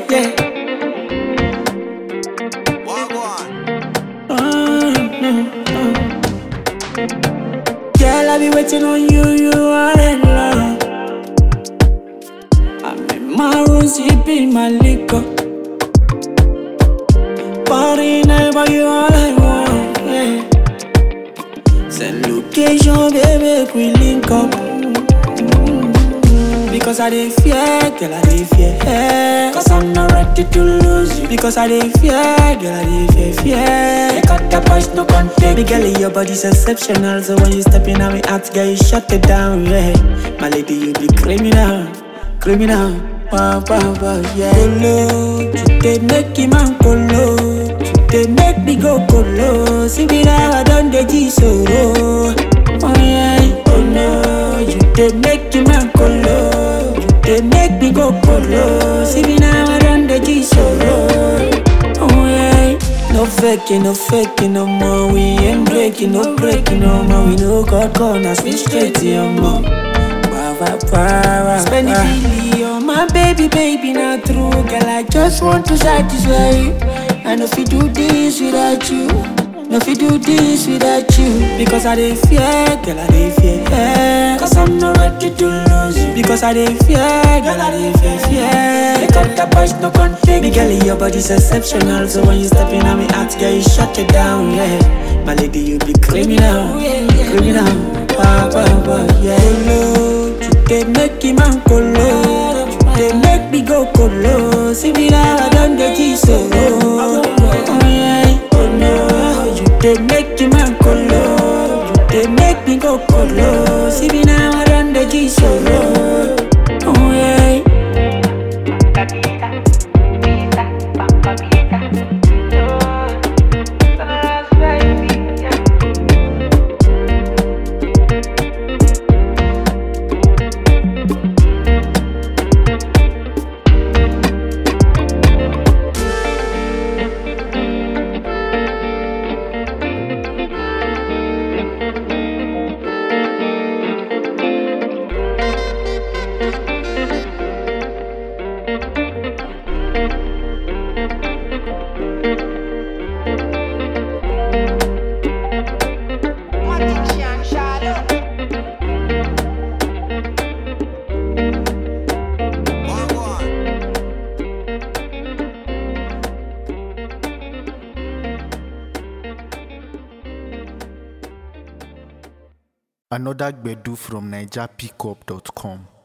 yeah. Oh, no, oh. Girl, I be waiting on you, you are in love. I'm in my room sipping my liquor. Party night, but you all I want, yeah. Send location, baby, we link up. Because I dey fear, girl, I dey fear. Cause I'm not ready to lose you. Because I dey fear, girl, I dey fear, fear. You got the punch, no contact. Me girl, your body's exceptional. So when you step in on me heart, girl, you shut it down, yeah. My lady, you be criminal, criminal. Wow, wow, wow, yeah. Colo, you dey make him man colo. You dey make me go colo. See me now, I done the G solo. Oh yeah, oh no, you dey make him man colo. You dey make me go colo. See me now, I done the G solo. Oh yeah. No faking, no faking no more. We ain't breaking, no breaking no more. We no got corners, we straight to your mom. Wow, wow, wow, wow, Spend the billion, my baby, baby, not true. Girl, I just want to satisfy you. I know if you do this without you. No if you do this without you Because I dey fear, girl I dey fear Cause I'm not ready to lose you Because I dey fear, girl I dey fear, fear You got the punch, no contact Me girl, your body's exceptional So when you step in on me heart, girl, you shut it down, yeah My lady, you be criminal, criminal Wow, wow, wow, yeah Colo, you dey make him man colo You dey make me go colo See me now, I done the G solo Oh yeah, oh no You dey make him man colo You dey make me go colo See me now, I done the G solo Oh yeah Addiction, shadow. Another Gbedu from NigerPickup.com.